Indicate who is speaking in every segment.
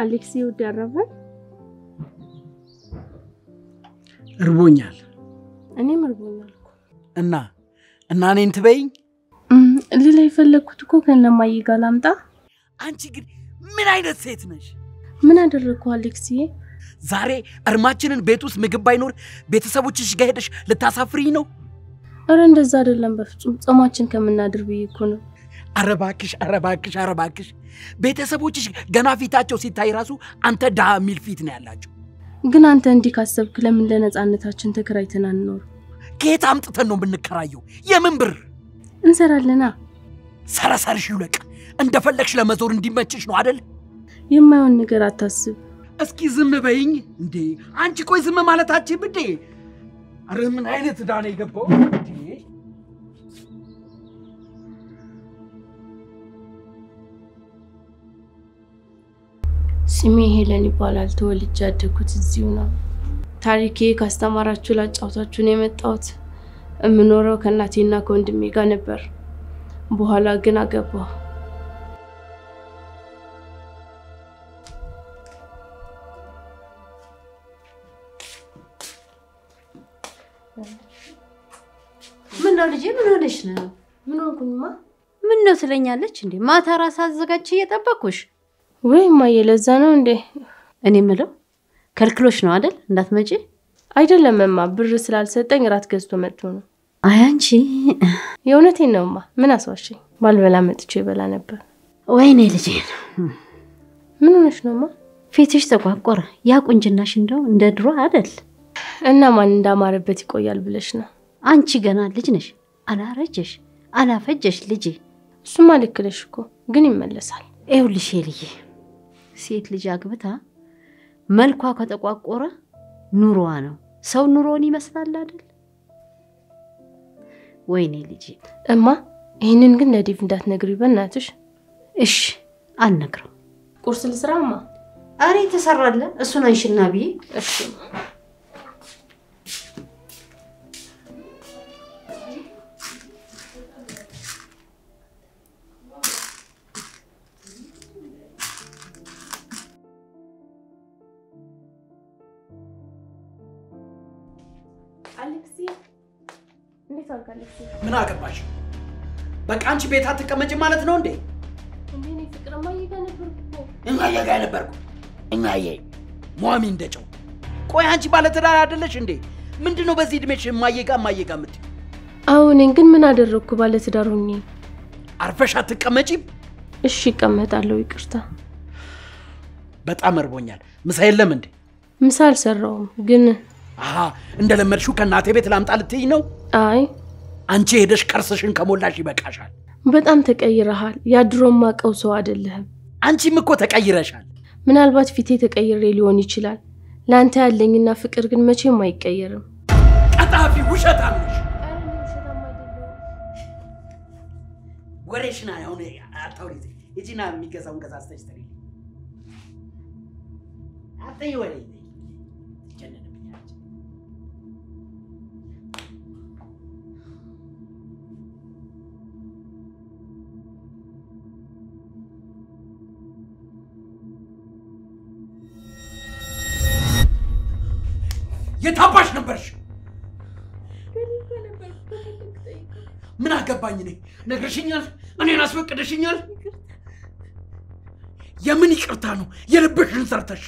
Speaker 1: አሌክሲ ውድ ያረፈን
Speaker 2: እርቦኛል
Speaker 1: እኔም እርቦኛል እኮ
Speaker 2: እና እና እኔን ትበይኝ።
Speaker 1: እም፣ ሌላ የፈለግኩት እኮ ከነማዬ ጋር ላምጣ።
Speaker 2: አንቺ ግን ምን አይነት ሴት ነሽ?
Speaker 1: ምን አደረግኩ አሌክሲዬ?
Speaker 2: ዛሬ እርማችንን ቤት ውስጥ ምግብ ባይኖር ቤተሰቦችሽ ጋር ሄደሽ ልታሳፍሪኝ ነው?
Speaker 1: እረ እንደዛ አይደለም በፍጹም ጾማችን ከምናድር ብዬ እኮ ነው።
Speaker 2: አረባክሽ አረባክሽ አረባክሽ። ቤተሰቦችሽ ገና ፊታቸው ሲታይ ራሱ አንተ ድሃ የሚል ፊት ነው ያላቸው።
Speaker 1: ግን አንተ እንዲህ ካሰብክ ለምን ለነፃነታችን ተከራይተን አንኖር?
Speaker 2: ከየት አምጥተን ነው የምንከራየው? የምን ብር?
Speaker 1: እንሰራለና።
Speaker 2: ሰረሰርሽ ይውለቅ። እንደፈለግሽ ለመዞር እንዲመችሽ ነው አደል?
Speaker 1: የማይሆን ነገር አታስብ።
Speaker 2: እስኪ ዝም በይኝ እንዴ! አንቺ ቆይ ዝም ማለታችን እንዴ? አረ ምን አይነት ዕዳ ነው የገባው እንዴ?
Speaker 1: ስሜ ሄለን ይባላል። ተወልጄ ያደግኩት እዚሁ ነው። ታሪኬ ካስተማራችሁ ላጫውታችሁ ነው የመጣሁት። የምኖረው ከእናቴና ከወንድሜ ጋር ነበር። በኋላ ግን አገባሁ።
Speaker 3: ምን ነው ልጄ፣ ምን ሆነሽ ነው?
Speaker 1: ምን ሆንኩኝማ?
Speaker 3: ምን ነው ትለኛለች እንዴ? ማታ ራስ አዘጋጅ እየጠበኩሽ።
Speaker 1: ወይ እማዬ፣ ለዛ ነው እንዴ?
Speaker 3: እኔ ምለው ከልክሎሽ ነው አይደል? እንዳትመጪ።
Speaker 1: አይደለም እማ፣ ብር ስላልሰጠኝ ራት ገዝቶ መጥቶ ነው።
Speaker 3: አይ አንቺ፣
Speaker 1: የእውነቴን ነው እማ። ምን አስዋሸኝ? ባልበላ መጥቼ ይበላ ነበር።
Speaker 3: ወይኔ ልጄ፣
Speaker 1: ምን ሆነሽ ነው እማ?
Speaker 3: ፊትሽ ተቋቆረ። ያ ቁንጅናሽ እንደው እንደ ድሮ አይደል?
Speaker 1: እና ማን እንዳማረበት ይቆያል ብለሽ ነው?
Speaker 3: አንቺ ገና ልጅ ነሽ። አላረጀሽ አላፈጀሽ ልጄ።
Speaker 1: እሱማ ልክ ነሽ እኮ ግን ይመለሳል።
Speaker 3: ይኸውልሽ ልዬ፣ ሴት ልጅ አግብታ መልኳ ከተቋቆረ ኑሮዋ ነው። ሰው ኑሮውን ይመስላል አይደል? ወይኔ ልጄ።
Speaker 1: እማ ይህንን ግን ለዴቭ እንዳትነግሪ በእናትሽ።
Speaker 3: እሺ አልነግረው።
Speaker 1: ቁርስ ልስራ እማ?
Speaker 3: አሬ ተሰራለ። እሱን አንሽና ብዬ
Speaker 1: እሺ አሌክሲ፣ እንዴት ዋልክ አሌክሲ?
Speaker 2: ምን አገባሽ? በቃ አንቺ ቤት አትቀመጭ ማለት ነው እንዴ?
Speaker 1: እንዴ እኔ ፍቅር እማዬ ጋር ነበርኩ እኮ።
Speaker 2: እማዬ ጋር ነበርኩ። እማዬ ሟሚ እንደጨው። ቆይ አንቺ ባለትዳር አይደለሽ እንዴ? ምንድን ነው በዚህ እድሜሽ እማዬ ጋር እማዬ ጋር የምትይው?
Speaker 1: አዎ እኔን ግን ምን አደረግኩ? ባለትዳር ሆኜ።
Speaker 2: አርፈሽ አትቀመጪም?
Speaker 1: እሺ እቀመጣለሁ፣ ይቅርታ።
Speaker 2: በጣም እርቦኛል። ምሳ የለም እንዴ?
Speaker 1: ምሳ አልሰራውም ግን
Speaker 2: አሀ እንደለመድሽው ከእናቴ ቤት ላምጣ ልትይኝ ነው?
Speaker 1: አይ
Speaker 2: አንቺ ሄደሽ ከርስሽን ከሞላሽ ይበቃሻል።
Speaker 1: በጣም ተቀይረሃል። ያድሮ ማቀው ሰው አይደለህም።
Speaker 2: አንቺም እኮ ተቀይረሻል።
Speaker 1: ምናልባት ፊቴ ተቀይሬ ሊሆን ይችላል። ለአንተ ያለኝና ፍቅር ግን መቼም አይቀየርም።
Speaker 2: ቀጣፊ ውሸታም ነሽ። ወሬሽን አሁን አታውሪ። ሂጂና የሚገዛውን ገዛዝተሽ ትሪ። አትይ ወሬ ትጀነንብኛለች። የታባሽ ነበርሽ? ምን አገባኝ እኔ? ነግረሽኛል፣ እኔን አስፈቅደሽኛል። የምን ይቅርታ ነው? የልብሽን ሰርተሽ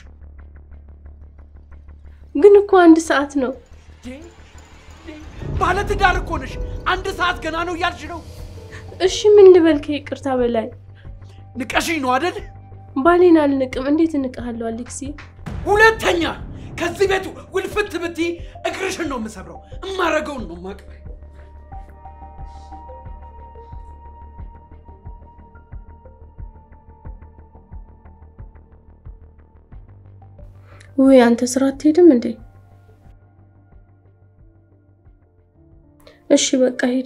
Speaker 1: ግን እኮ አንድ ሰዓት ነው።
Speaker 2: ባለትዳር እኮ ነሽ። አንድ ሰዓት ገና ነው እያልሽ ነው?
Speaker 1: እሺ ምን ልበል ከይቅርታ በላይ?
Speaker 2: ንቀሽኝ ነው አደል?
Speaker 1: ባሌን አልንቅም። እንዴት እንቅሃለሁ አሌክሲ?
Speaker 2: ሁለተኛ ከዚህ ቤቱ ውልፍት ብትይ እግርሽን ነው የምሰብረው። እማረገውን ነው ማቅ
Speaker 1: ውይ አንተ ስራ አትሄድም እንዴ? እሺ በቃ ሂድ።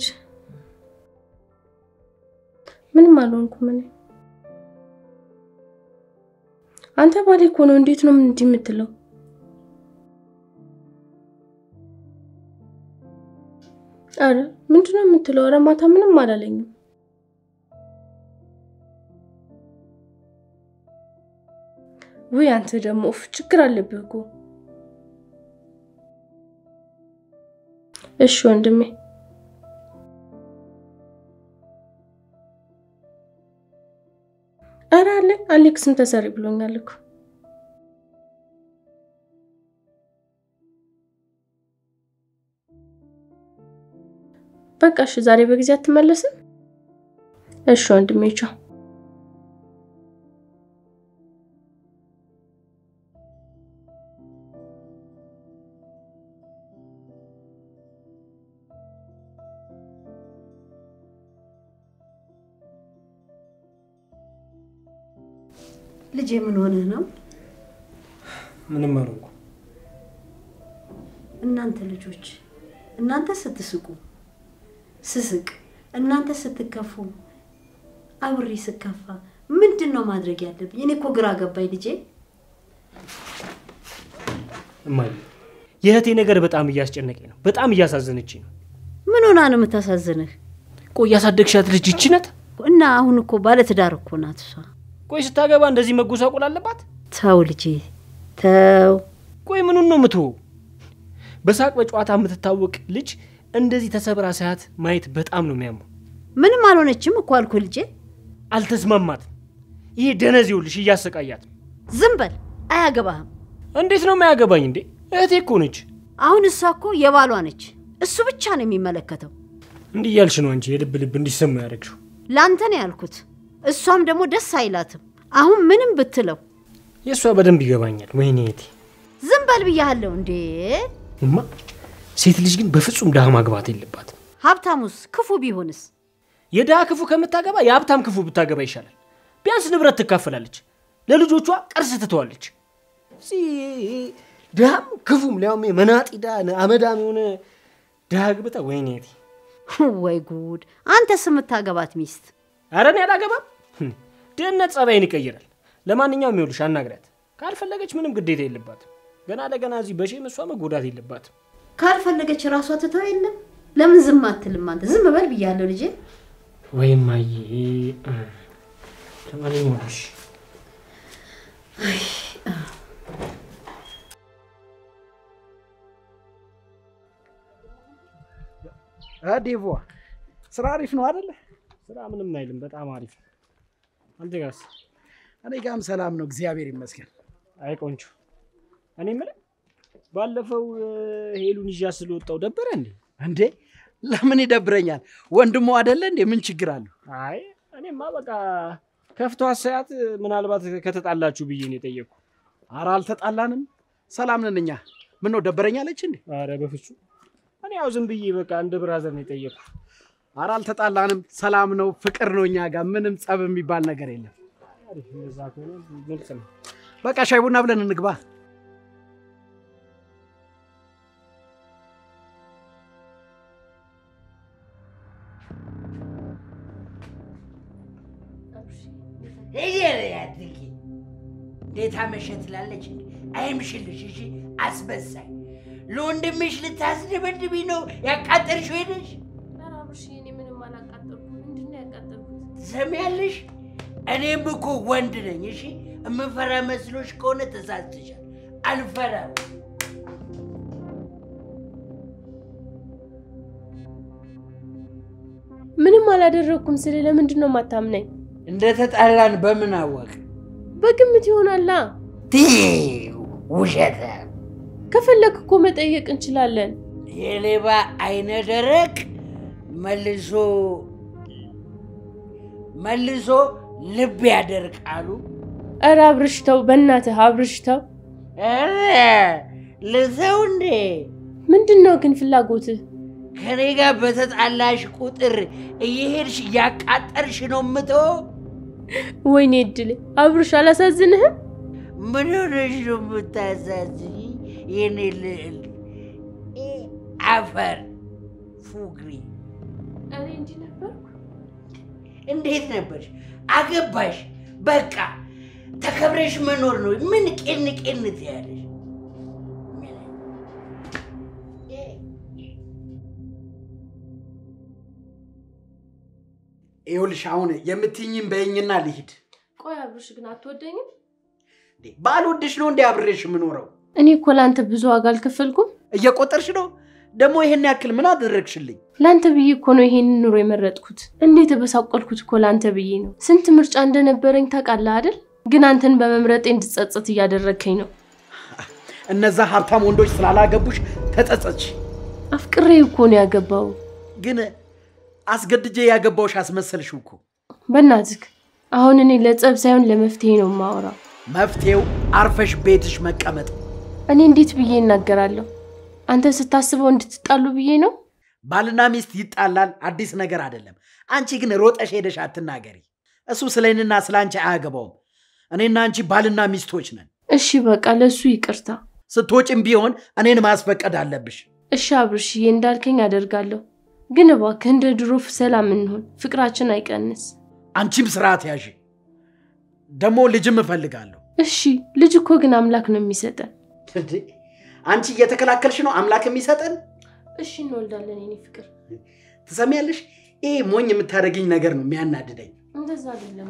Speaker 1: ምንም አልሆንኩም እኔ። አንተ ባሌ እኮ ነው። እንዴት ነው እንዲህ የምትለው? አረ ምንድነው የምትለው? አረ ማታ ምንም አላለኝም። ውይ አንተ ደግሞ ኡፍ ችግር አለብህ እኮ። እሺ ወንድሜ ኧረ አለ አሌክስም ተሰሪ ብሎኛል እኮ። በቃ እሺ፣ ዛሬ በጊዜ አትመለስም? እሺ ወንድሜ ቻው።
Speaker 3: ልጄ ምን ሆነህ ነው?
Speaker 4: ምንም አልሆንኩ።
Speaker 3: እናንተ ልጆች እናንተ ስትስቁ ስስቅ፣ እናንተ ስትከፉ አብሬ ስከፋ ምንድን ነው ማድረግ ያለብኝ? እኔ እኮ ግራ ገባኝ ልጄ።
Speaker 4: እማዬ የእህቴ ነገር በጣም እያስጨነቀኝ ነው። በጣም እያሳዘነችኝ ነው።
Speaker 3: ምን ሆና ነው የምታሳዝንህ?
Speaker 4: ቆይ ያሳደግሻት ልጅ ይቺ ናት?
Speaker 3: እና አሁን እኮ ባለትዳር እኮ ናት እሷ።
Speaker 4: ቆይ ስታገባ እንደዚህ መጎሳቆል አለባት?
Speaker 3: ተው ልጄ ተው።
Speaker 4: ቆይ ምኑን ነው የምትወው? በሳቅ በጨዋታ የምትታወቅ ልጅ እንደዚህ ተሰብራ ሳያት ማየት በጣም ነው የሚያመው።
Speaker 3: ምንም አልሆነችም እኮ አልኩህ ልጄ።
Speaker 4: አልተስማማትም። ይሄ ደነዝ ይኸውልሽ እያሰቃያት ነው።
Speaker 3: ዝም በል አያገባህም።
Speaker 4: እንዴት ነው የማያገባኝ እንዴ? እህቴ እኮ ነች።
Speaker 3: አሁን እሷ እኮ የባሏ ነች። እሱ ብቻ ነው የሚመለከተው።
Speaker 4: እንዲህ እያልሽ ነው አንቺ የልብ ልብ እንዲሰማ ያደረግሽው።
Speaker 3: ላንተ ነው ያልኩት። እሷም ደግሞ ደስ አይላትም። አሁን ምንም ብትለው
Speaker 4: የእሷ በደንብ ይገባኛል። ወይኔ እህቴ
Speaker 3: ዝም በል ብያለሁ እንዴ።
Speaker 4: እማ፣ ሴት ልጅ ግን በፍጹም ድሃ ማግባት የለባትም።
Speaker 3: ሀብታሙስ ክፉ ቢሆንስ?
Speaker 4: የድሃ ክፉ ከምታገባ የሀብታም ክፉ ብታገባ ይሻላል። ቢያንስ ንብረት ትካፈላለች፣ ለልጆቿ ቅርስ ትተዋለች። እዚህ ድሃም ክፉም ሊያውም መናጢ ድሃ አመዳም የሆነ ድሃ ግብታ ወይኔ እህቴ።
Speaker 3: ወይ ጉድ! አንተስ የምታገባት ሚስት
Speaker 4: ኧረ እኔ አላገባም። ህም፣ ድህነት ጸባይን ይቀይራል። ለማንኛውም ይኸውልሽ አናግሪያት። ካልፈለገች ምንም ግዴታ የለባትም። ገና ለገና እዚህ በሼም እሷ መጎዳት የለባትም።
Speaker 3: ካልፈለገች ራሷ ትተው የለም። ለምን ዝም አትልም አንተ? ዝም በል ብያለሁ ልጄ።
Speaker 4: ወይም አየ ለማንኛውም እሺ
Speaker 2: ዴቮ ስራ አሪፍ ነው አደለ?
Speaker 4: ስራ ምንም አይልም፣ በጣም አሪፍ ነው። አንተ ጋርስ?
Speaker 2: እኔ ጋም ሰላም ነው፣ እግዚአብሔር ይመስገን።
Speaker 4: አይ ቆንጆ። እኔ የምልህ ባለፈው ሄሉን ይዣ ስለወጣው ደበረ እንዴ?
Speaker 2: እንዴ ለምን ይደብረኛል? ወንድሞ አደለ እንዴ? ምን ችግር አለው?
Speaker 4: አይ እኔማ በቃ ከፍቶ አሳያት ምናልባት ከተጣላችሁ ብዬ ነው የጠየቅኩ።
Speaker 2: ኧረ አልተጣላንም፣ ሰላም ነን እኛ። ምን ነው ደበረኛለች እንዴ?
Speaker 4: አረ በፍጹም እኔ ያው ዝም ብዬ በቃ እንደ ብራዘር ነው የጠየቅኩ።
Speaker 2: ኧረ አልተጣላንም፣ ሰላም ነው፣ ፍቅር ነው። እኛ ጋር ምንም ጸብ የሚባል ነገር የለም።
Speaker 4: አሪፍ፣ እንደዛ ከሆነ ግልጽ ነው።
Speaker 2: በቃ ሻይ ቡና ብለን እንግባ።
Speaker 5: እንዴት አመሸ ትላለች እንዴ? አይምሽልሽ። እሺ አስመሳይ ለወንድምሽ ልታስደበድቢ ነው ያቃጠልሽ ሄደሽ
Speaker 1: ኧረ አብርሽ እኔ ምንም አላቃጠልኩም። ምንድን ነው ያቃጠልኩት?
Speaker 5: ትሰሚያለሽ? እኔም እኮ ወንድ ነኝ። እሺ የምፈራ መስሎሽ ከሆነ ተሳስተሻል። አልፈራም።
Speaker 1: ምንም አላደረግኩም ስል ለምንድን ነው የማታምነኝ?
Speaker 5: እንደተጣላን በምን አወቅ?
Speaker 1: በግምት ይሆናላ።
Speaker 5: ትይው ውሸት።
Speaker 1: ከፈለክ እኮ መጠየቅ እንችላለን።
Speaker 5: የሌባ አይነ ደረቅ መልሶ መልሶ ልብ ያደርቃሉ።
Speaker 1: ኧረ አብርሽ ተው፣ በእናትህ አብርሽ ተው።
Speaker 5: ኧረ ልተው እንዴ?
Speaker 1: ምንድን ነው ግን ፍላጎትህ?
Speaker 5: ከኔ ጋር በተጣላሽ ቁጥር እየሄድሽ እያቃጠርሽ ነው የምተው?
Speaker 1: ወይኔ እድሌ አብርሽ አላሳዝንህም?
Speaker 5: ምን ሆነሽ ነው የምታሳዝኝ? የኔ ልዕል እ አፈር ፉግሪ
Speaker 1: እኔ እንዲህ ነበርኩ።
Speaker 5: እንዴት ነበርሽ? አገባሽ፣ በቃ ተከብረሽ መኖር ነው። ምን ቄን ቄን ትያለሽ?
Speaker 2: ይኸውልሽ አሁን የምትይኝም በይኝና ልሂድ።
Speaker 1: ቆይ አብርሽ ግን አትወደኝም?
Speaker 2: እንዴ ባልወድሽ ነው እንዴ አብሬሽ የምኖረው?
Speaker 1: እኔ እኮ ለአንተ ብዙ ዋጋ አልከፈልኩም።
Speaker 2: እየቆጠርሽ ነው ደግሞ ይሄን ያክል ምን አደረግሽልኝ?
Speaker 1: ለአንተ ብዬ እኮ ነው ይሄንን ኑሮ የመረጥኩት። እንዴት የተበሳቆልኩት እኮ ለአንተ ብዬ ነው። ስንት ምርጫ እንደነበረኝ ታውቃለህ አይደል? ግን አንተን በመምረጤ እንድጸጸት እያደረግከኝ ነው።
Speaker 2: እነዛ ሀብታም ወንዶች ስላላገቡሽ ተጸጸች።
Speaker 1: አፍቅሬ እኮ ነው ያገባው።
Speaker 2: ግን አስገድጄ ያገባውሽ አስመሰልሽው እኮ።
Speaker 1: በእናትህ አሁን እኔ ለጸብ ሳይሆን ለመፍትሄ ነው የማወራው።
Speaker 2: መፍትሄው አርፈሽ ቤትሽ መቀመጥ።
Speaker 1: እኔ እንዴት ብዬ እናገራለሁ? አንተ ስታስበው እንድትጣሉ ብዬ ነው።
Speaker 2: ባልና ሚስት ይጣላል፣ አዲስ ነገር አይደለም። አንቺ ግን ሮጠሽ ሄደሽ አትናገሪ። እሱ ስለ እኔና ስለ አንቺ አያገባውም። እኔና አንቺ ባልና ሚስቶች ነን።
Speaker 1: እሺ በቃ ለእሱ ይቅርታ።
Speaker 2: ስትወጪም ቢሆን እኔን ማስፈቀድ አለብሽ።
Speaker 1: እሺ አብርሽዬ፣ እንዳልከኝ አደርጋለሁ። ግን እባክህ እንደ ድሮ ሰላም እንሆን፣ ፍቅራችን አይቀንስ።
Speaker 2: አንቺም ስርዓት ያዥ። ደግሞ ልጅም እፈልጋለሁ።
Speaker 1: እሺ ልጅ እኮ ግን አምላክ ነው የሚሰጠን።
Speaker 2: እንዴ፣ አንቺ እየተከላከልሽ ነው አምላክ የሚሰጠን።
Speaker 1: እሺ እንወልዳለን የኔ ፍቅር።
Speaker 2: ትሰሚያለሽ? ይሄ ሞኝ የምታደርግኝ ነገር ነው የሚያናድደኝ።
Speaker 1: እንደዛ አይደለም።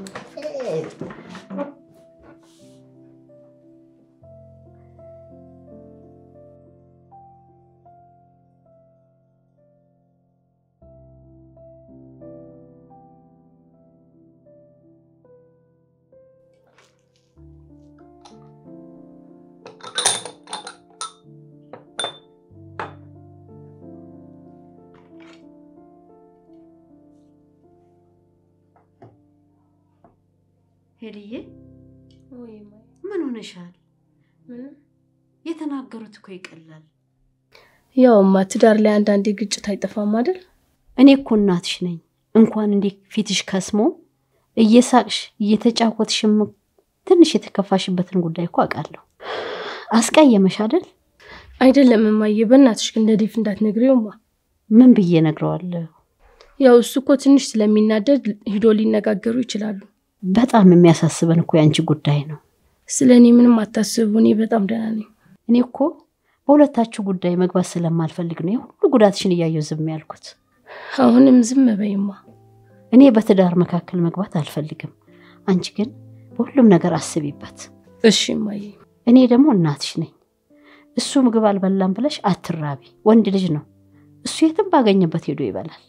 Speaker 3: ሄልዬ
Speaker 1: ወይ ማይ፣
Speaker 3: ምን ሆነሻል?
Speaker 1: ምንም
Speaker 3: የተናገሩት እኮ ይቀላል።
Speaker 1: ያውማ ትዳር ላይ አንዳንዴ ግጭት አይጠፋም አይደል?
Speaker 3: እኔ እኮ እናትሽ ነኝ። እንኳን እንዲህ ፊትሽ ከስሞ እየሳቅሽ እየተጫወትሽም ትንሽ የተከፋሽበትን ጉዳይ እኮ አውቃለሁ። አስቀየመሽ አይደል?
Speaker 1: አይደለም እማዬ፣ በእናትሽ ግን ለዴፍ እንዳትነግሪውማ።
Speaker 3: ምን ብዬ ነግረዋለሁ?
Speaker 1: ያው እሱ እኮ ትንሽ ስለሚናደድ ሂዶ ሊነጋገሩ ይችላሉ።
Speaker 3: በጣም የሚያሳስበን እኮ የአንቺ ጉዳይ ነው።
Speaker 1: ስለ እኔ ምንም አታስቡ፣ እኔ በጣም ደህና ነኝ።
Speaker 3: እኔ እኮ በሁለታችሁ ጉዳይ መግባት ስለማልፈልግ ነው የሁሉ ጉዳትሽን እያየሁ ዝም ያልኩት።
Speaker 1: አሁንም ዝም በይማ።
Speaker 3: እኔ በትዳር መካከል መግባት አልፈልግም። አንቺ ግን በሁሉም ነገር አስቢበት።
Speaker 1: እሺ እማዬ።
Speaker 3: እኔ ደግሞ እናትሽ ነኝ። እሱ ምግብ አልበላም ብለሽ አትራቢ። ወንድ ልጅ ነው እሱ፣ የትም ባገኘበት ሄዶ ይበላል።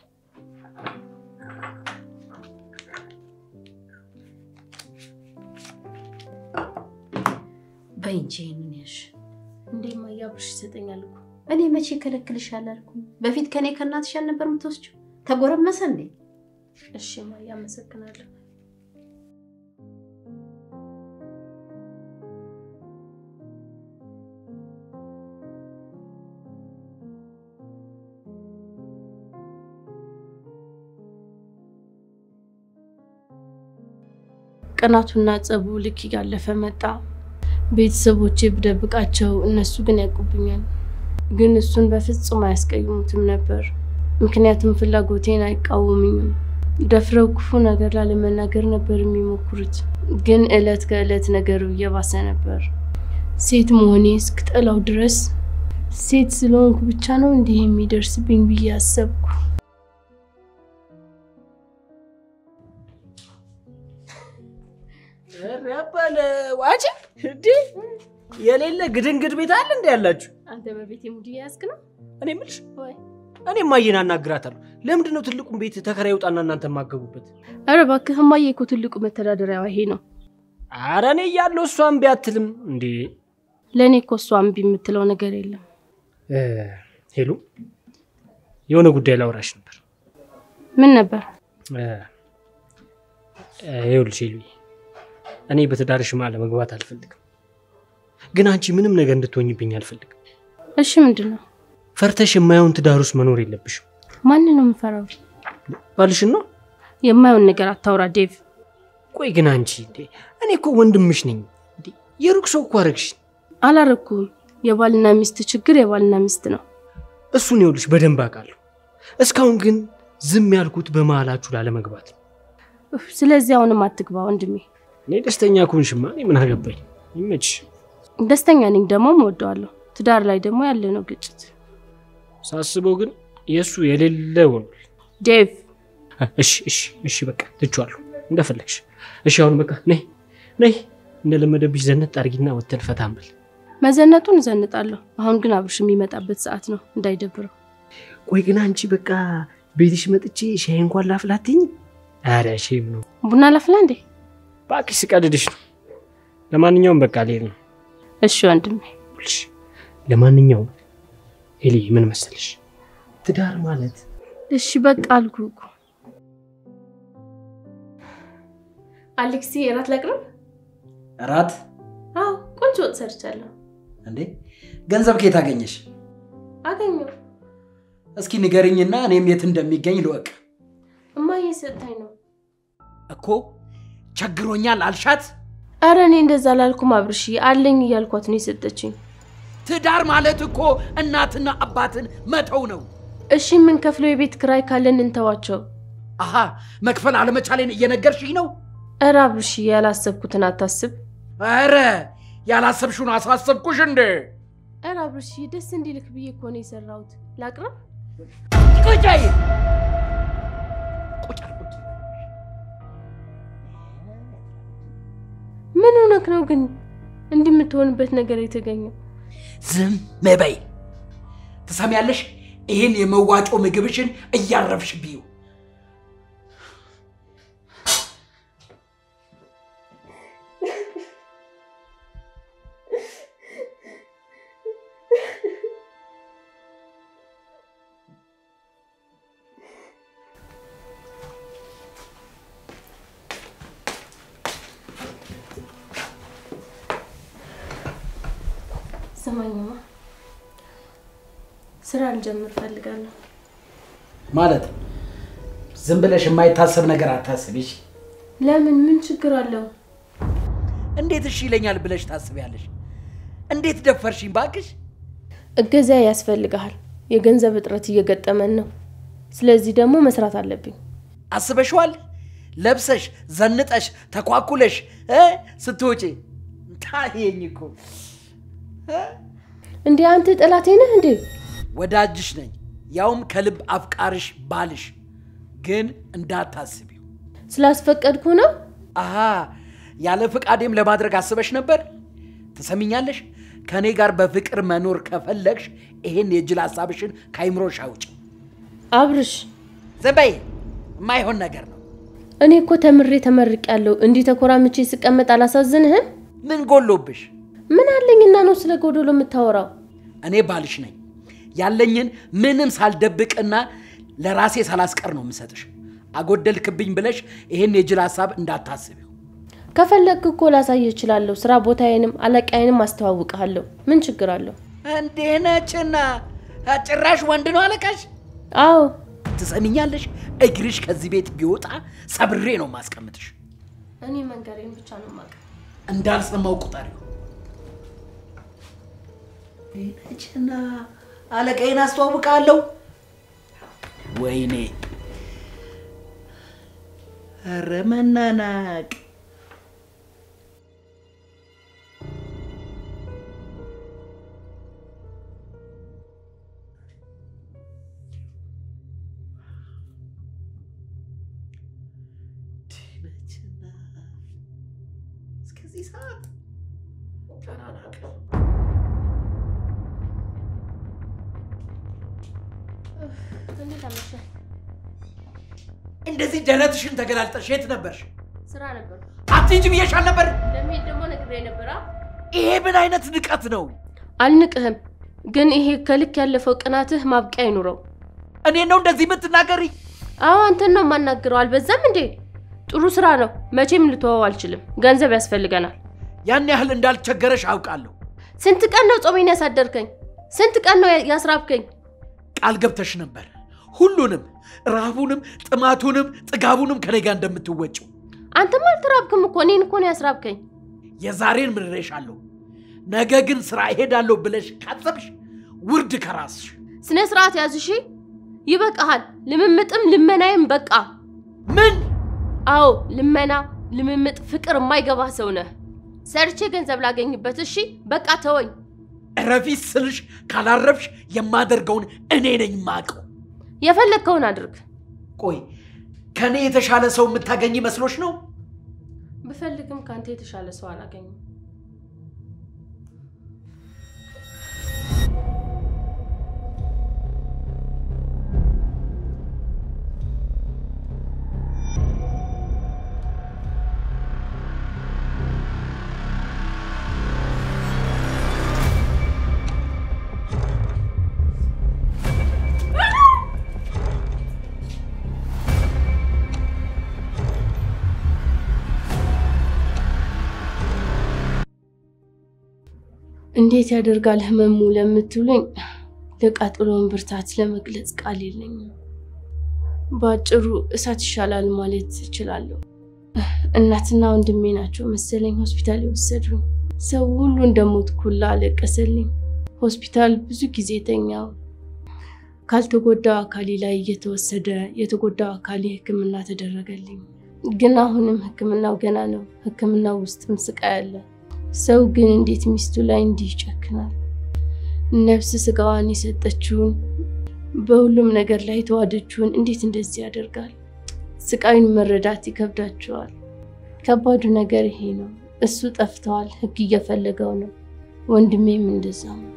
Speaker 3: በይ እንጂ ይህንን ያሽ
Speaker 1: እንዴ እማዬ፣ አብርሽ ይሰጠኛል እኮ።
Speaker 3: እኔ መቼ ከለክልሻል አልኩም? በፊት ከኔ ከእናትሽ አልነበር የምትወስጂው? ተጎረመሰ እንዴ?
Speaker 1: እሺ እማዬ፣ አመሰግናለሁ። ቀናቱና ጸቡ ልክ እያለፈ መጣ። ቤተሰቦቼ ብደብቃቸው እነሱ ግን ያውቁብኛል። ግን እሱን በፍጹም አያስቀይሙትም ነበር፣ ምክንያቱም ፍላጎቴን አይቃወሙኝም። ደፍረው ክፉ ነገር ላለመናገር ነበር የሚሞክሩት። ግን እለት ከእለት ነገሩ እየባሰ ነበር። ሴት መሆኔ እስክጠላው ድረስ ሴት ስለሆንኩ ብቻ ነው እንዲህ የሚደርስብኝ ብዬ አሰብኩ።
Speaker 4: ያባለ ዋጭ እንዴ የሌለ ግድንግድ ቤት አለ እንዴ ያላችሁ?
Speaker 1: አንተ በቤት ሙድ ያዝክ ነው
Speaker 4: እኔ የምልሽ
Speaker 1: ወይ?
Speaker 4: እኔ ማየን አናግራታለሁ። ለምንድን ነው ትልቁን ቤት ተከራይ ውጣና እናንተ የማገቡበት?
Speaker 1: ኧረ እባክህ እማዬ እኮ ትልቁ መተዳደሪያዋ ይሄ ነው።
Speaker 4: አረ እኔ እያለሁ እሷ እምቢ አትልም እንዴ?
Speaker 1: ለእኔ እኮ እሷ እምቢ የምትለው ነገር የለም።
Speaker 4: እ፣ ሄሉ የሆነ ጉዳይ ላውራሽ ነበር።
Speaker 1: ምን ነበር?
Speaker 4: እ፣ እ፣ ይኸውልሽ ሄሉ እኔ በትዳርሽ መሀል መግባት አልፈልግም፣ ግን አንቺ ምንም ነገር እንድትሆኝብኝ አልፈልግም።
Speaker 1: እሺ ምንድን ነው?
Speaker 4: ፈርተሽ የማየውን ትዳር ውስጥ መኖር የለብሽም።
Speaker 1: ማንን ነው የምፈራው?
Speaker 4: ባልሽን ነው።
Speaker 1: የማየውን ነገር አታውራ ዴቭ።
Speaker 4: ቆይ ግን አንቺ እንዴ እኔ እኮ ወንድምሽ ነኝ እንዴ የሩቅ ሰው እኮ አረግሽ።
Speaker 1: አላረኩም። የባልና ሚስት ችግር የባልና ሚስት ነው።
Speaker 4: እሱን ይኸውልሽ በደንብ አውቃለሁ። እስካሁን ግን ዝም ያልኩት በመሀላችሁ ላለመግባት ነው።
Speaker 1: ኡፍ፣ ስለዚህ አሁንም አትግባ ወንድሜ።
Speaker 4: እኔ ደስተኛ ኩንሽማ እኔ ምን አገባኝ? ይመችሽ።
Speaker 1: ደስተኛ ነኝ፣ ደግሞ እወደዋለሁ። ትዳር ላይ ደግሞ ያለ ነው ግጭት።
Speaker 4: ሳስበው ግን የእሱ የሌለ ሆኗል።
Speaker 1: ዴቭ
Speaker 4: እሺ እሺ እሺ በቃ ትቼዋለሁ፣ እንደፈለግሽ። እሺ አሁን በቃ ነይ ነይ እንደለመደብሽ ዘነት አድርጊና ወተን ፈታ እንበል።
Speaker 1: መዘነጡን እዘንጣለሁ። አሁን ግን አብርሽ የሚመጣበት ሰዓት ነው፣ እንዳይደብረው።
Speaker 4: ቆይ ግን አንቺ በቃ ቤትሽ መጥቼ ሻይ እንኳን ላፍላትኝ? ኧረ ሼም ነው
Speaker 1: ቡና ላፍላ እንዴ?
Speaker 4: እባክሽ፣ ስቀልድሽ ነው። ለማንኛውም በቃ ልሄድ ነው።
Speaker 1: እሺ ወንድሜ።
Speaker 4: ይኸውልሽ፣ ለማንኛውም ኤሊ ምን መሰለሽ ትዳር ማለት
Speaker 1: እሺ በቃ አልኩ እኮ። አሌክሲ እራት ላቅርብ?
Speaker 2: እራት
Speaker 1: አዎ ቆንጆ ወጥ ሰርቻለሁ።
Speaker 2: እንዴ ገንዘብ ከየት አገኘሽ?
Speaker 1: አገኘው።
Speaker 2: እስኪ ንገርኝና እኔም የት እንደሚገኝ ልወቅ።
Speaker 1: እማዬ ሰጥታኝ ነው።
Speaker 2: እኮ ቸግሮኛል አልሻት።
Speaker 1: አረ እኔ እንደዛ ላልኩም አብርሽ፣ አለኝ እያልኳት ነው የሰጠችኝ።
Speaker 2: ትዳር ማለት እኮ እናትና አባትን መተው ነው።
Speaker 1: እሺ የምንከፍለው የቤት ክራይ ካለን እንተዋቸው።
Speaker 2: አሃ መክፈል አለመቻሌን እየነገርሽኝ ነው?
Speaker 1: እረ አብርሽ፣ ያላሰብኩትን አታስብ።
Speaker 2: ኧረ ያላሰብሽውን አሳሰብኩሽ እንዴ?
Speaker 1: እረ አብርሽ፣ ደስ እንዲልክ ብዬ እኮ ነው የሰራሁት። ላቅርብ?
Speaker 2: ቁጭ በይ። ቁጭ አል- ቁጭ።
Speaker 1: ምን ሆነክ ነው ግን እንዲህ የምትሆንበት ነገር የተገኘው?
Speaker 2: ዝም በይ። ትሰሚያለሽ? ይህን የመዋጮ ምግብሽን እያረፍሽ ብዩ።
Speaker 1: ስማኝማ፣ ስራ ልጀምር ፈልጋለሁ።
Speaker 2: ማለት ዝም ብለሽ የማይታሰብ ነገር አታስቢሽ።
Speaker 1: ለምን? ምን ችግር አለው?
Speaker 2: እንዴት እሺ ይለኛል ብለሽ ታስቢያለሽ? እንዴት ደፈርሽኝ ባክሽ?
Speaker 1: እገዛ ያስፈልግሃል። የገንዘብ እጥረት እየገጠመን ነው። ስለዚህ ደግሞ መስራት አለብኝ።
Speaker 2: አስበሽዋል? ለብሰሽ ዘንጠሽ ተኳኩለሽ እ ስትወጪ ታየኝ እኮ እ?
Speaker 1: እንዴ አንተ ጠላቴ ነህ እንዴ?
Speaker 2: ወዳጅሽ ነኝ፣ ያውም ከልብ አፍቃርሽ ባልሽ። ግን እንዳታስቢው።
Speaker 1: ስላስፈቀድኩ ነው።
Speaker 2: አሃ ያለ ፍቃዴም ለማድረግ አስበሽ ነበር። ትሰሚኛለሽ? ከእኔ ጋር በፍቅር መኖር ከፈለግሽ ይሄን የጅል ሀሳብሽን ከአይምሮሽ አውጭ።
Speaker 1: አብርሽ፣
Speaker 2: ዝም በይ። የማይሆን ነገር ነው።
Speaker 1: እኔ እኮ ተምሬ ተመርቅ ያለው እንዲህ ተኮራምቼ ስቀመጥ አላሳዝንህም?
Speaker 2: ምን ጎሎብሽ?
Speaker 1: ምን አለኝና ነው ስለ ጎዶሎ የምታወራው?
Speaker 2: እኔ ባልሽ ነኝ። ያለኝን ምንም ሳልደብቅና ለራሴ ሳላስቀር ነው የምሰጥሽ። አጎደልክብኝ ብለሽ ይሄን የጅል ሀሳብ እንዳታስቢው።
Speaker 1: ከፈለግክ እኮ ላሳይህ እችላለሁ። ስራ ቦታዬንም አለቃዬንም አስተዋውቅሃለሁ። ምን ችግር አለው?
Speaker 2: እንዴ ነችና ጭራሽ ወንድ ነው አለቃሽ?
Speaker 1: አዎ
Speaker 2: ትሰሚኛለሽ? እግርሽ ከዚህ ቤት ቢወጣ ሰብሬ ነው ማስቀምጥሽ።
Speaker 1: እኔ መንገሬን ብቻ ነው የማውቀው።
Speaker 2: እንዳልሰማው ቁጠሪው። ነችና አለቃዬን አስተዋውቃለሁ። ወይኔ ኧረ መናናቅ ነችና እስከዚህ ሰዓት ተናናቅ
Speaker 1: እንዴት አመሸ?
Speaker 2: እንደዚህ ደረትሽን ተገላልጠሽ የት ነበርሽ?
Speaker 1: ስራ ነበር።
Speaker 2: አትሂጂ ብዬሻል ነበር።
Speaker 1: እንደሚሄድ ደግሞ ነግሬ ነበር።
Speaker 2: ይሄ ምን አይነት ንቀት ነው?
Speaker 1: አልንቅህም፣ ግን ይሄ ከልክ ያለፈው ቅናትህ ማብቂያ አይኑረው።
Speaker 2: እኔ ነው እንደዚህ የምትናገሪ?
Speaker 1: አዎ አንተን ነው የማናግረው። አልበዛም እንዴ? ጥሩ ስራ ነው። መቼም ልተወው አልችልም። ገንዘብ ያስፈልገናል።
Speaker 2: ያን ያህል እንዳልቸገረሽ አውቃለሁ።
Speaker 1: ስንት ቀን ነው ጾሜን ያሳደርከኝ? ስንት ቀን ነው ያስራብከኝ?
Speaker 2: ቃል ገብተሽ ነበር ሁሉንም ረሃቡንም፣ ጥማቱንም፣ ጥጋቡንም ከኔ ጋር እንደምትወጪው።
Speaker 1: አንተም አልተራብክም እኮ እኔን እኮ ነው ያስራብከኝ።
Speaker 2: የዛሬን ምሬሻለሁ። ነገ ግን ስራ እሄዳለሁ ብለሽ ካሰብሽ ውርድ ከራስሽ።
Speaker 1: ስነ ስርዓት ያዝ እሺ። ይበቃሃል። ልምምጥም ልመናዬም በቃ።
Speaker 2: ምን
Speaker 1: አዎ ልመና፣ ልምምጥ፣ ፍቅር የማይገባ ሰው ነህ። ሰርቼ ገንዘብ ላገኝበት። እሺ በቃ ተወኝ።
Speaker 2: እረፊት ስልሽ ካላረፍሽ የማደርገውን እኔ ነኝ ማቀው።
Speaker 1: የፈለግከውን አድርግ።
Speaker 2: ቆይ ከእኔ የተሻለ ሰው የምታገኝ መስሎሽ ነው?
Speaker 1: ብፈልግም ከአንተ የተሻለ ሰው አላገኝም። እንዴት ያደርጋል ህመሙ ለምትሉኝ ለቃጠሎውን ብርታት ለመግለጽ ቃል የለኝም። በአጭሩ እሳት ይሻላል ማለት እችላለሁ። እናትና ወንድሜ ናቸው መሰለኝ ሆስፒታል የወሰዱኝ። ሰው ሁሉ እንደሞት ኩላ አለቀሰልኝ። ሆስፒታል ብዙ ጊዜ ተኛው። ካልተጎዳው አካሌ ላይ እየተወሰደ የተጎዳው አካሌ ሕክምና ተደረገልኝ። ግን አሁንም ሕክምናው ገና ነው። ሕክምናው ውስጥም ስቃይ አለ። ሰው ግን እንዴት ሚስቱ ላይ እንዲህ ይጨክናል? ነፍስ ስጋዋን የሰጠችውን በሁሉም ነገር ላይ የተዋደችውን እንዴት እንደዚህ ያደርጋል? ስቃዩን መረዳት ይከብዳቸዋል። ከባዱ ነገር ይሄ ነው። እሱ ጠፍተዋል፣ ህግ እየፈለገው ነው። ወንድሜም እንደዛ ነው።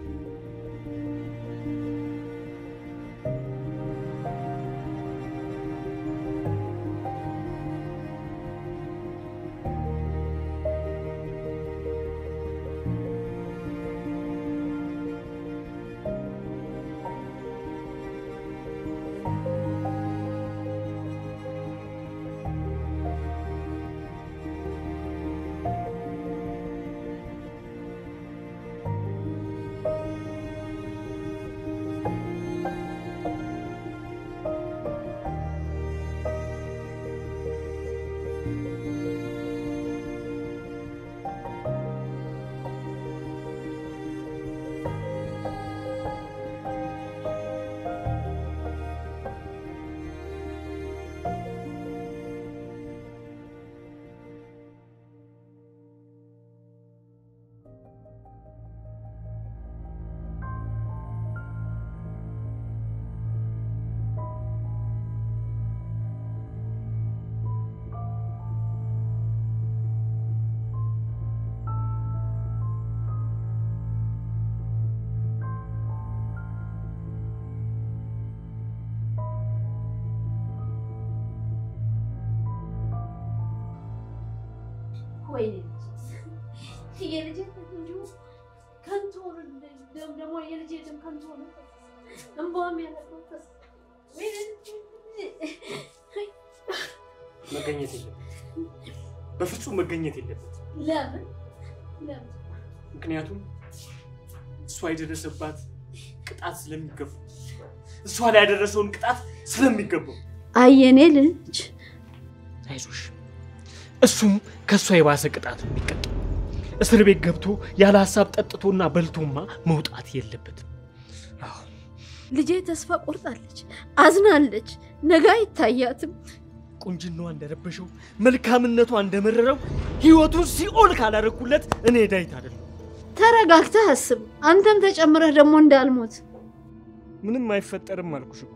Speaker 3: ወይኔ የልጄ እንዲሁ ከንቱ ሆነ። ደግሞ የልጄ ደም ከንቱ ሆነ። እንባዋም ያለበት
Speaker 4: መገኘት የለበት፣ በፍጹም መገኘት የለበት።
Speaker 3: ለምን ለምን
Speaker 4: ምክንያቱም እሷ የደረሰባት ቅጣት ስለሚገባው እሷ ላይ ያደረሰውን ቅጣት ስለሚገባው
Speaker 3: አየኔ ልጅ
Speaker 4: አይዞሽ፣ እሱም ከእሷ የባሰ ቅጣት ነው የሚቀጣው። እስር ቤት ገብቶ ያለ ሀሳብ ጠጥቶና በልቶማ መውጣት የለበትም። አዎ
Speaker 3: ልጄ ተስፋ ቆርጣለች፣ አዝናለች። ነገ አይታያትም።
Speaker 4: ቁንጅናዋ እንደረበሸው መልካምነቷ እንደመረረው ህይወቱን ሲኦል ካላረኩለት እኔ ዳዊት አይደለም።
Speaker 3: ተረጋግተህ አስብ። አንተም ተጨምረህ ደግሞ እንዳልሞት
Speaker 4: ምንም አይፈጠርም አልኩሽ እኮ።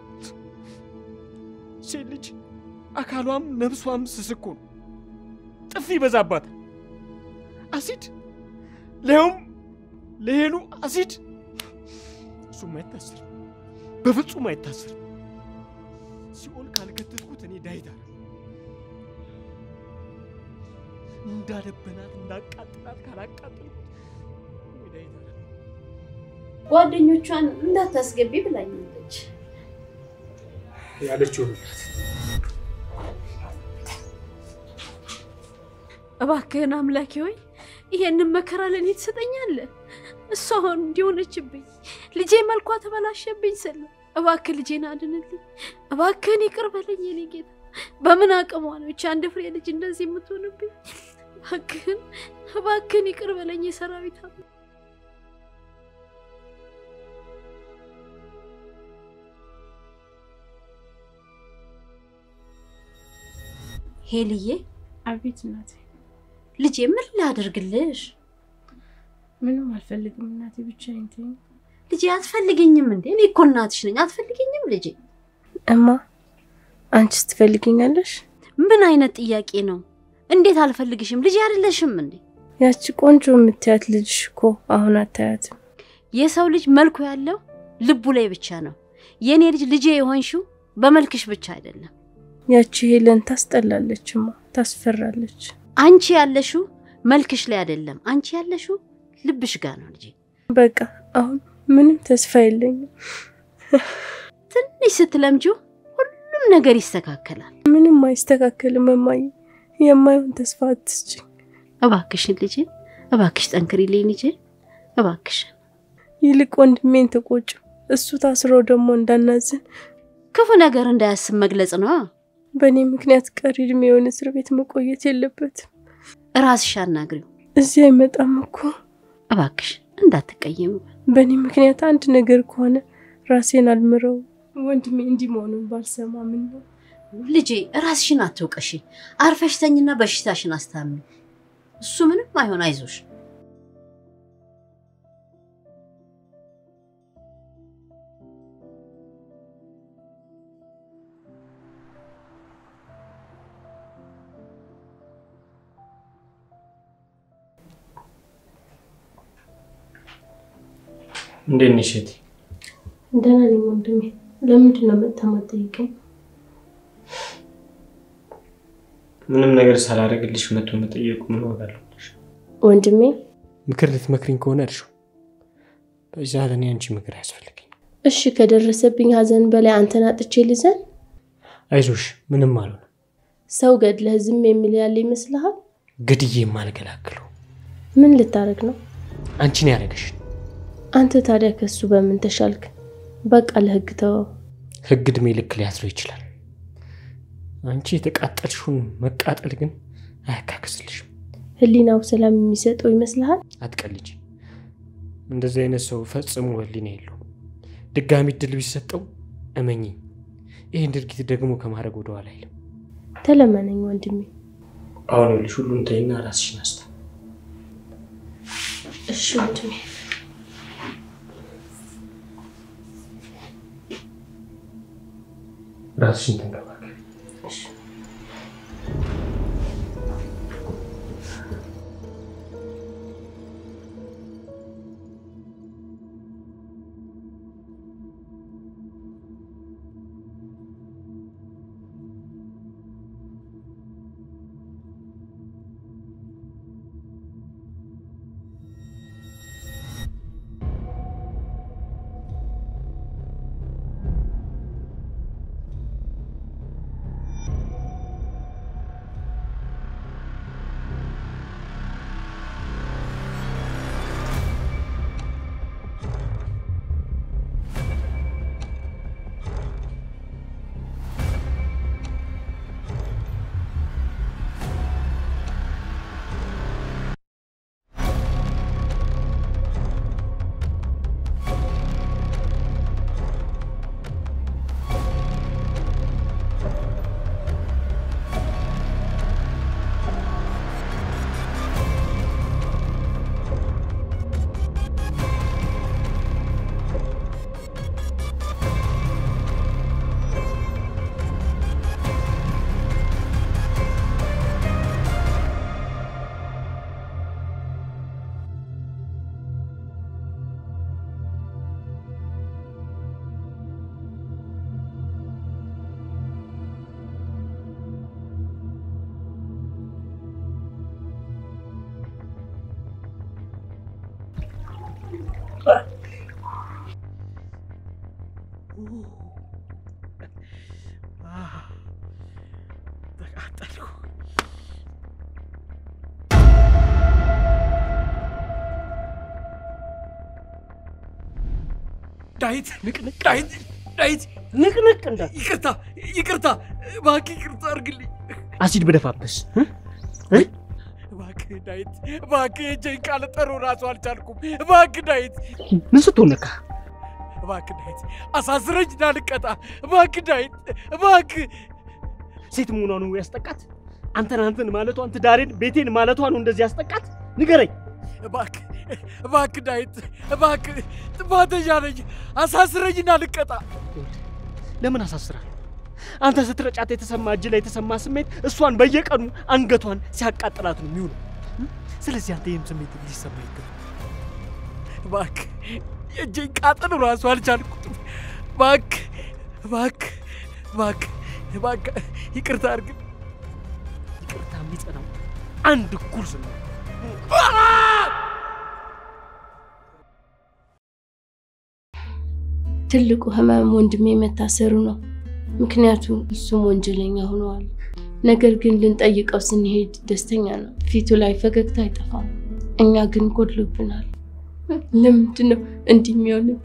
Speaker 4: ሴት ልጅ አካሏም ነብሷም ስስኮ ነው። ጥፊ ይበዛባታል። አሲድ ሊያውም ለሄሉ አሲድ። እሱም አይታሰርም፣ በፍጹም አይታሰርም። ሲኦል ካልከተትኩት እኔ ዳዊት አይደለም። እንዳደበናት እንዳቃጥላት ካላቃጥልኩት እኔ ዳዊት አይደለም።
Speaker 3: ጓደኞቿን እንዳታስገቢ ብላኛለች።
Speaker 4: ያለችው ምክንያት
Speaker 3: እባክህን አምላኬ ሆይ ይሄንን መከራ ለእኔ ትሰጠኛለህ? እሷ አሁን እንዲሆነችብኝ ልጄ መልኳ ተበላሸብኝ ስል እባክህ ልጄን አድንልኝ፣ እባክህን ይቅር በለኝ የኔ ጌታ። በምን አቅሟ ነው ይቺ አንድ ፍሬ ልጅ እንደዚህ የምትሆንብኝ? እባክህን እባክህን ይቅር በለኝ የሰራዊት አምላክ። ሄልዬ
Speaker 1: አቤት እናቴ።
Speaker 3: ልጄ ምን ላደርግልሽ?
Speaker 1: ምንም አልፈልግም እናቴ፣ ብቻዬን ተይኝ።
Speaker 3: ልጄ አትፈልገኝም እንዴ? እኔ እኮ እናትሽ ነኝ። አትፈልገኝም ልጄ?
Speaker 1: እማ አንቺስ ትፈልጊኛለሽ?
Speaker 3: ምን አይነት ጥያቄ ነው? እንዴት አልፈልግሽም? ልጅ አይደለሽም እንዴ?
Speaker 1: ያቺ ቆንጆ የምታያት ልጅሽ እኮ አሁን አታያትም።
Speaker 3: የሰው ልጅ መልኩ ያለው ልቡ ላይ ብቻ ነው። የእኔ ልጅ ልጄ የሆንሽው በመልክሽ ብቻ አይደለም።
Speaker 1: ያቺ ሄለን ታስጠላለችማ፣ ታስፈራለች።
Speaker 3: አንቺ ያለሽው መልክሽ ላይ አይደለም። አንቺ ያለሽው ልብሽ ጋር ነው ልጄ።
Speaker 1: በቃ አሁን ምንም ተስፋ የለኝም።
Speaker 3: ትንሽ ስትለምጂው ሁሉም ነገር ይስተካከላል።
Speaker 1: ምንም አይስተካከልም እማዬ። የማይሆን ተስፋ አትስጭኝ።
Speaker 3: እባክሽን ልጄ፣ እባክሽ ጠንክሪልኝ ልጄ፣ እባክሽን።
Speaker 1: ይልቅ ወንድሜን ተቆጩ። እሱ ታስሮ ደግሞ እንዳናዝን
Speaker 3: ክፉ ነገር እንዳያስብ መግለጽ ነው።
Speaker 1: በእኔ ምክንያት ቀሪ እድሜውን እስር ቤት መቆየት የለበትም።
Speaker 3: ራስሽ አናግሪው
Speaker 1: እዚህ አይመጣም እኮ።
Speaker 3: እባክሽ፣ እንዳትቀየሙ።
Speaker 1: በእኔ ምክንያት አንድ ነገር ከሆነ ራሴን አልምረው። ወንድሜ እንዲህ መሆኑን ባልሰማ ምን ነው?
Speaker 3: ልጄ ራስሽን አትውቀሺ። አርፈሽ ተኝና በሽታሽን አስታሚ። እሱ ምንም አይሆን፣ አይዞሽ።
Speaker 4: እንዴት ነሽ እህቴ?
Speaker 1: ደህና ነኝ ወንድሜ። ለምንድን ነው መጥተህ የማትጠይቀኝ?
Speaker 4: ምንም ነገር ሳላደርግልሽ መቶ መጠየቁ ምን ዋጋ አለው?
Speaker 1: ወንድሜ
Speaker 4: ምክር ልትመክሪኝ ከሆነ እርሺው። በዛ ለእኔ አንቺ ምክር አያስፈልገኝ።
Speaker 1: እሺ፣ ከደረሰብኝ ሀዘን በላይ አንተን አጥቼ ልዘን?
Speaker 4: አይዞሽ፣ ምንም አልሆነ።
Speaker 1: ሰው ገድለህ ዝም የሚል ያለ ይመስልሃል?
Speaker 4: ግድዬ የማልገላግለው
Speaker 1: ምን ልታረግ ነው?
Speaker 4: አንቺን ያደረገሽ
Speaker 1: አንተ ታዲያ ከሱ በምን ተሻልክ? በቃ ለህግ ተወው።
Speaker 4: ህግ እድሜ ልክ ሊያስረው ይችላል። አንቺ የተቃጠልሽውን መቃጠል ግን አያካክስልሽም።
Speaker 1: ህሊናው ሰላም የሚሰጠው ይመስልሃል?
Speaker 4: አትቀልጅ። እንደዚህ አይነት ሰው ፈጽሞ ህሊና የለውም። ድጋሚ እድል ቢሰጠው እመኚ፣ ይህን ድርጊት ደግሞ ከማድረግ ወደኋላ አይልም።
Speaker 1: ተለመነኝ ወንድሜ።
Speaker 4: አሁን ይኸውልሽ ሁሉን ተይና ራስሽን አስታ
Speaker 1: እሺ ወንድሜ።
Speaker 4: ራስሽን ተንከባከቢ።
Speaker 2: ተቃጠልኩ። ዳዊት ንቅንቅ፣ ዳዊት ዳዊት፣
Speaker 4: ንቅንቅ እንዳ
Speaker 2: ይቅርታ ይቅርታ፣ እባክህ ይቅርታ አድርግልኝ።
Speaker 4: አሲድ በደፋበስ
Speaker 2: እባክህ ዳዊት፣ እባክህ እጄን ካለጠሩ ራሱ አልቻልኩም። እባክህ ዳዊት፣
Speaker 4: ምን ስትሆን ነካ?
Speaker 2: እባክህ ዳዊት፣ አሳስረኝ እንዳልቀጣ። እባክህ ዳዊት፣ እባክህ
Speaker 4: ሴት መሆኗ ነው ያስጠቃት? አንተን አንተን ማለቷን ትዳሬን ቤቴን ማለቷ ነው እንደዚህ ያስጠቃት? ንገረኝ።
Speaker 2: እባክህ እባክህ ዳዊት፣ እባክህ ጥፋተኛ ነኝ። አሳስረኝ እንዳልቀጣ።
Speaker 4: ለምን አሳስራል? አንተ ስትረጫት የተሰማ እጅ ላይ የተሰማ ስሜት እሷን በየቀኑ አንገቷን ሲያቃጥላት ነው የሚውለው። ስለዚህ አንተ ይህም ስሜት ሊሰማ ይገባል።
Speaker 6: እባክህ የእጄን ቃጠሎ ራሱ አልቻልኩትም። እባክህ እባክህ እባክህ እባክህ ይቅርታ አድርግ።
Speaker 4: ይቅርታ የሚጸናው አንድ እኩል ስነ
Speaker 1: ትልቁ ህመም ወንድሜ መታሰሩ ነው። ምክንያቱም እሱም ወንጀለኛ ሆነዋል። ነገር ግን ልንጠይቀው ስንሄድ ደስተኛ ነው። ፊቱ ላይ ፈገግታ አይጠፋም። እኛ ግን ጎድሎብናል። ለምንድን ነው እንዲህ የሚሆንብን?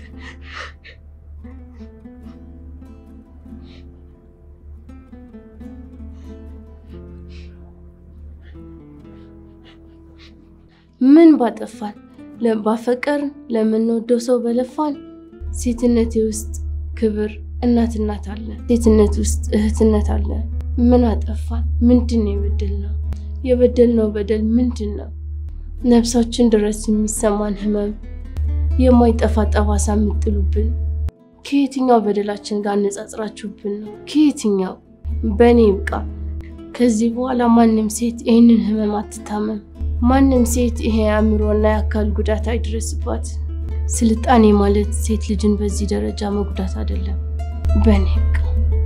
Speaker 1: ምን ባጠፋን? ባፈቀርን፣ ለምንወደው ሰው በለፋን። ሴትነቴ ውስጥ ክብር እናትናት አለ። ሴትነት ውስጥ እህትነት አለ። ምን አጠፋን? ምንድን ነው የበደልነው? የበደልነው በደል ምንድን ነው? ነፍሳችን ድረስ የሚሰማን ህመም፣ የማይጠፋ ጠባሳ የምጥሉብን ከየትኛው በደላችን ጋር አነጻጽራችሁብን ነው? ከየትኛው? በእኔ ይብቃ። ከዚህ በኋላ ማንም ሴት ይህንን ህመም አትታመም። ማንም ሴት ይሄ የአእምሮና የአካል ጉዳት አይድረስባት። ስልጣኔ ማለት ሴት ልጅን በዚህ ደረጃ መጉዳት አይደለም። በእኔ ይብቃ።